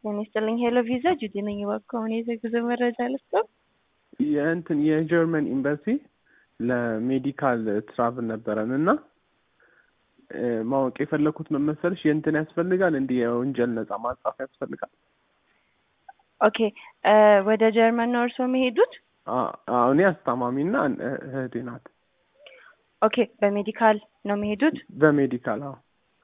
ጤና ይስጥልኝ ሄሎ ቪዛ ጁዲ ነኝ። እባክዎ አሁን የጉዞ መረጃ ልስጠው? የእንትን የጀርመን ኤምባሲ ለሜዲካል ትራቭል ነበረን እና ማወቅ የፈለኩት ምን መሰለሽ የእንትን ያስፈልጋል እንዲህ የወንጀል ነጻ ማጻፍ ያስፈልጋል። ኦኬ ወደ ጀርመን ነው እርስዎ የሚሄዱት? አዎ እኔ አስታማሚና እህቴ ናት። ኦኬ በሜዲካል ነው የሚሄዱት? በሜዲካል አዎ።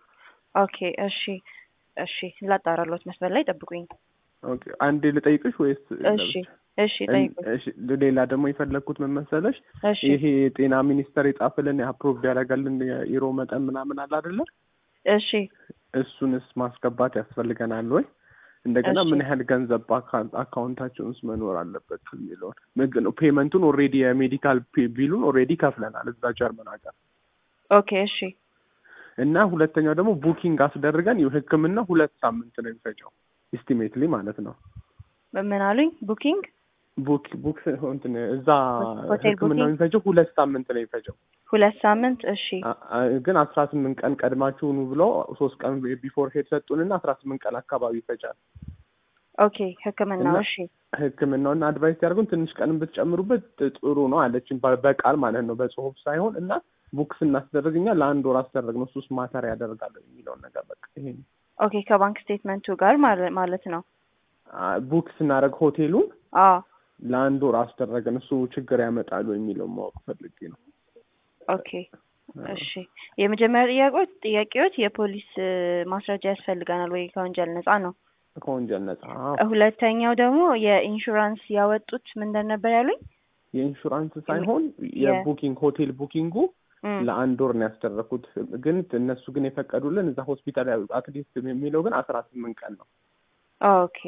ኦኬ እሺ እሺ ላጣራሎት መስመር ላይ ጠብቁኝ። ኦኬ አንዴ ልጠይቅሽ ወይስ እሺ እሺ ጠይቁኝ። እሺ ሌላ ደግሞ የፈለግኩት ምን መሰለሽ እሺ ይሄ የጤና ሚኒስቴር የጻፈልን አፕሮቭ ያደረጋልን የኢሮ መጠን ምናምን አለ አይደለ? እሺ እሱንስ ማስገባት ያስፈልገናል ወይ? እንደገና እሺ። ምን ያህል ገንዘብ በአካውንታችን ውስጥ መኖር አለበት የሚለውን ምግብ ነው። ፔመንቱን ኦልሬዲ የሜዲካል ቢሉን ኦልሬዲ ከፍለናል እዛ ጀርመን ሀገር ኦኬ እሺ እና ሁለተኛው ደግሞ ቡኪንግ አስደርገን ሕክምና ሁለት ሳምንት ነው የሚፈጀው ኢስቲሜትሊ ማለት ነው። ምን አሉኝ? ቡኪንግ ቡክ ቡክ እንትን እዛ ሆቴል ሕክምና ቡኪንግ? የሚፈጀው ሁለት ሳምንት ነው የሚፈጀው ሁለት ሳምንት እሺ አ- አ- ግን አስራ ስምንት ቀን ቀድማችሁኑ ብሎ ሶስት ቀን ቢፎር ሄድ ሰጡንና አስራ ስምንት ቀን አካባቢ ይፈጃል ኦኬ ህክምናው እና- እሺ ህክምናውና አድቫይስ ያደርጉን ትንሽ ቀንም ብትጨምሩበት ጥሩ ነው አለችን በ- በቃል ማለት ነው በጽሁፍ ሳይሆን እና ቡክ ስናስደርግ እኛ ለአንድ ወር አስደረግ ነው እሱስ ማተር ያደርጋል የሚለውን ነገር በቃ ይሄ ነው። ኦኬ ከባንክ ስቴትመንቱ ጋር ማለ- ማለት ነው። አ- ቡክ ስናደርግ ሆቴሉን አዎ ለአንድ ወር አስደረግን እሱ ችግር ያመጣሉ የሚለውን ማወቅ ፈልጌ ነው። ኦኬ እሺ የመጀመሪያ ጥያቄዎች ጥያቄዎች የፖሊስ እ, ማስረጃ ያስፈልገናል ወይ ከወንጀል ነጻ ነው። ከወንጀል ነጻ አዎ። ሁለተኛው ደግሞ የኢንሹራንስ ያወጡት ምንድን ነበር ያሉኝ? የኢንሹራንስ ሳይሆን የቡኪንግ ሆቴል ቡኪንጉ እም፣ ለአንድ ወር ነው ያስደረኩት። ግን እነሱ ግን የፈቀዱልን እዛ ሆስፒታል አትሊስት የሚለው ግን አስራ ስምንት ቀን ነው። ኦኬ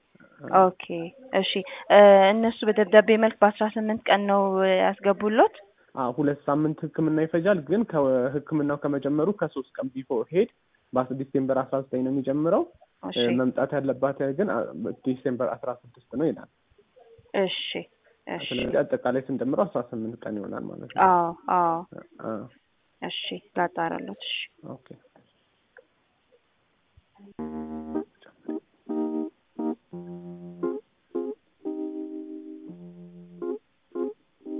ኦኬ እሺ እ፣ እነሱ በደብዳቤ መልክ በአስራ ስምንት ቀን ነው እ, ያስገቡሎት? አዎ ሁለት ሳምንት ሕክምና ይፈጃል። ግን ከሕክምናው ከመጀመሩ ከሶስት ቀን ቢፎር ሄድ በአስ ዲሴምበር አስራ ዘጠኝ ነው የሚጀምረው። እሺ እ፣ መምጣት ያለባት ግን አ- ዲሴምበር አስራ ስድስት ነው ይላል። እሺ እሺ ስለዚህ አጠቃላይ ስንጀምረው አስራ ስምንት ቀን ይሆናል ማለት ነው። አዎ አዎ አ- እሺ ላጣራሎት እሺ ኦኬ